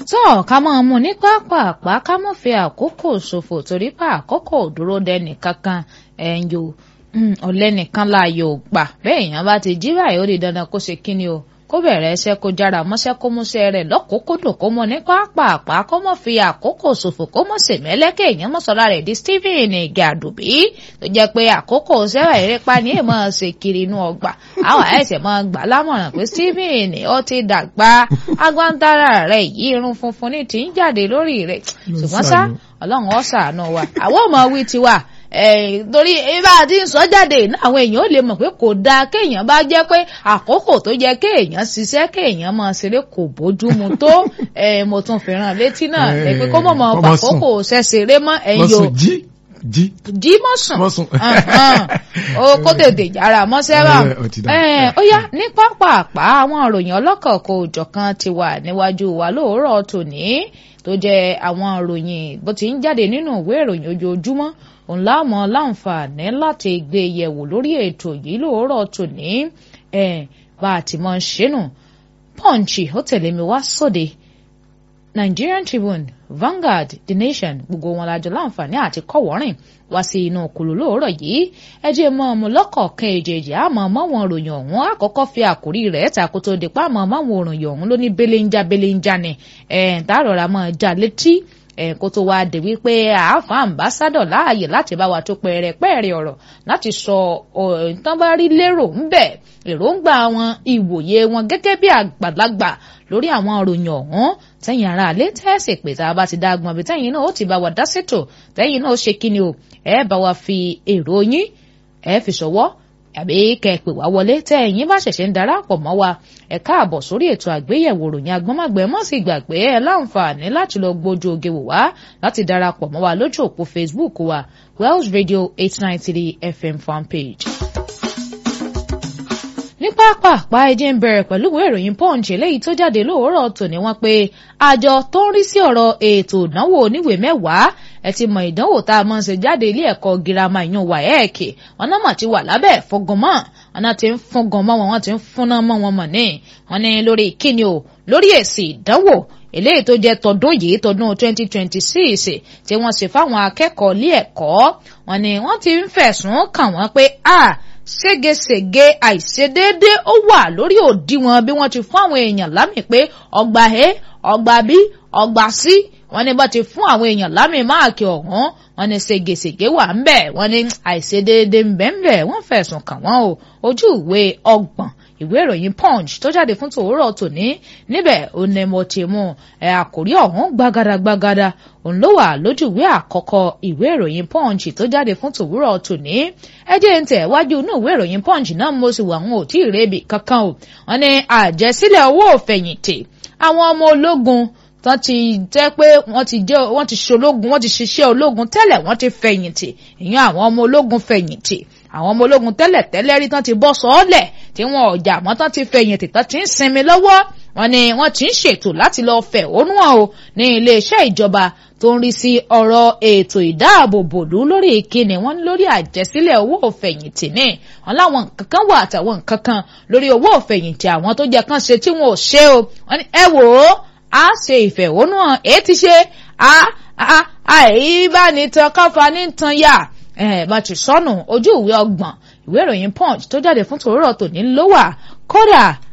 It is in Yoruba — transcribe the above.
tó ká máa mú ní pápápá ká mọ̀ fi àkókò ṣòfò torí pé àkókò dúró dẹnì kankan ẹ̀yìn o ọ̀lẹ́nìkan láàyò gbà bẹ́ẹ̀ èèyàn bá ti jí báyìí ó di dandan kó ṣe kíni o kó bẹ̀rẹ̀ ẹsẹ̀ kó jára mọ́ṣẹ́ kó múṣẹ́ rẹ̀ lọ́kòókòdò kó mọ ní pápápá kó mọ̀ fi àkókò ṣòfò kó mọ̀ sèmẹ́lẹ́kẹ̀ èèyàn mọ̀ sọ́ra rẹ̀ di Stephen Ige Àdùbí tó jẹ́ pé àkókò sẹ́wà ìrẹ́pá ní èèmọ̀ ṣe kiri inú ọgbà àwọn àìsàn máa gbà lámọ̀ràn pé Stephen ó ti dàgbà agbáńdára rẹ̀ yìí irun funfun ní ti ń jáde lórí rẹ̀ ṣùgbọ́n sá ọlọ́run ó ṣàánú wa àwọn ọmọ wí tiwa torí ibà tí ń sọ jáde náà àwọn èèyàn ò lè mọ̀ pé kò dáa kéèyàn bá jẹ́ pé àkókò tó yẹ kéèyàn ṣiṣẹ́ kéèyàn máa ṣeré kò bójúmu tó mo tún fi ràn létí náà ẹ pé kó mọ̀ mọ̀ àkókò ṣẹṣeré mọ́ ẹ̀yọ jí jí mọ́sùn ó kó tètè jára mọ́sẹ́ bá ó yá ní pápápá àwọn ìròyìn ọlọ́kọ̀ọ̀kọ̀ òjọ̀kan ti wà níwájú wa lóòrọ̀ tòní tó jẹ́ àwọn ìròyìn bó ti ń jáde nínú ìwé ìròyìn ojoojúmọ́ òun láàmú láǹfààní láti gbé yẹ̀wò lórí ètò yìí lóòrọ̀ tòní bá a ti mọ̀ ń ṣẹ́nu Punch ó tẹ̀lé mi wá sóde Nigerian Tribune Vanguard The Nation gbogbo wọn lájọ láǹfààní àti kọ́wọ́rìn wá sí inú òkùlù lóòrọ̀ yìí ẹ jẹ́ mọ́ ọmọ lọ́kọ̀ọ̀kan èjèèjì àmọ́ mọ́wọn òròyìn ọ̀hún àkọ́kọ́ fi àkórí rẹ̀ tako tó di pa àmọ́ mọ́wọn òròyìn ọ̀hún ló ní belenja belenja ni ẹ̀ ń tààrọ̀ra mọ́ já létí ẹ̀ kó tó wáá dé wípé àáfà àmbásádọ̀ láàyè láti bá wa tó pẹ̀rẹ̀pẹ̀rẹ̀ ọ̀rọ̀ láti sọ ìtàn bá rí lérò ń bẹ̀ èròǹgbà wọn ìwòye wọn gẹ́gẹ́ bí àgbàlagbà lórí àwọn òròyìn ọ̀hún tẹ́yìn ara àlẹ́ tẹ́sí pé tá a bá ti dá agbọ̀n bí tẹ́yìn náà ó ti bá wa dá sétò tẹ́yìn náà ó ṣe kíni o ẹ bá wa fi èrò yín ẹ fi ṣọwọ́ àbí kẹ́ ẹ pè wá wọlé tẹ́yìn bá ṣẹ̀ṣẹ̀ ń darapọ̀ mọ́ wa ẹ káàbọ̀ sórí ètò àgbéyẹ̀wò ròyìn agbọ́nmágbẹ́ mọ́ sí gbàgbé ẹ láǹfààní láti lọ gbójú oge wò wá láti darapọ̀ mọ́ wa lójú òpó Facebook wa Wells Radio eight nine three FM fanpage ní pápápá ẹjẹ ń bẹ̀rẹ̀ pẹ̀lú ìwé ìròyìn punch eléyìí tó jáde lóòrọ̀ tòní wọ́n pé àjọ tó ń rí sí ọ̀rọ̀ ètò ìdánwò oníwèé mẹ́wàá ẹ ti mọ ìdánwò tá a mọ̀ ṣe jáde ilé ẹ̀kọ́ girama ìyún WAEC wọn náà mà ti wà lábẹ́ ìfọgànmọ́ wọn náà ti ń fọgàn mọ́ wọn wọn ti ń fúnná mọ́ wọn mọ̀ ní wọn ní lórí kíni o lórí èsì ìdánwò eléyìí tó jẹ́ tọdún yìí tọdún 2026 tí wọ́n sì fáwọn akẹ́kọ̀ọ́ ilé ẹ̀kọ́ wọn ni wọ́n ti ń fẹ̀sùn kàn wọ́n pé a ségesège àìṣedéédé ó wà lórí òdiwọ̀n bí wọ́n ti fún àwọn èèyàn lámì pé ọgbà a ọgbà b ọgbà c wọ́n ní bá ti fún àwọn èèyàn lámì máàkì ọ̀hún wọ́n ní ségesège wà ń bẹ̀ wọ́n ní àìṣedéédé ń bẹ̀ ń bẹ̀ wọ́n fẹ̀sùn kàn wọ́n o ojú ìwé ọgbọ̀n ìwé ìròyìn punch tó jáde fún tòwúrọ̀ tòní níbẹ̀ ó ní mo ti mú ẹ àkórí ọ̀hún gbàgàdàgbàgàdà òun ló wà lójú ìwé àkọ́kọ́ ìwé ìròyìn punch tó jáde fún tòwúrọ̀ tòní ẹ jẹ́ ń tẹ̀ wájú inú ìwé ìròyìn punch náà mo sì wà wọn ò tí ì rébi kankan o wọ́n ní àjẹsílẹ̀ owó òfẹ̀yìntì àwọn ọmọ ológun tán ti jẹ́ pé wọ́n ti jẹ́ wọ́n ti ṣológun wọ́n ti ṣiṣẹ́ ológun tẹ́lẹ̀ wọ́n ti fẹ̀yìntì ìyẹn àwọn ọmọ ológun fẹ̀yìntì àwọn ọmọ ológun tẹ́lẹ̀ tẹ́lẹ̀ rí tán ti bọ́ sọ́ọ́lẹ̀ tí wọn ò jà mọ́ tán ti fẹ̀yìntì tán ti ń sinmi lọ́wọ́ wọn ni wọ́n ti ń ṣètò láti lọ fẹ̀hónú hàn o ní iléeṣẹ́ ìjọba tó ń rí sí ọ̀rọ̀ ètò ìdáàbòbòlú lórí ìkíni wọn ní lórí àjẹsílẹ̀ owó òfẹ̀yìntì ní wọn láwọn nǹkan kan wà àtàwọn nǹkan kan lórí owó òfẹ̀yìntì àwọn tó jẹ kán ṣe tí wọn ò ṣe o wọn ní ẹ wò ó a ṣe ìfẹ̀hónú hàn èyí ti ṣe a a àìbánitan káfa ní tan yá ẹ bá ti sọnù ojú ìwé ọgbọ̀n ìwé ìròyìn punch tó jáde fún tòrórọ tòní ló wà kódà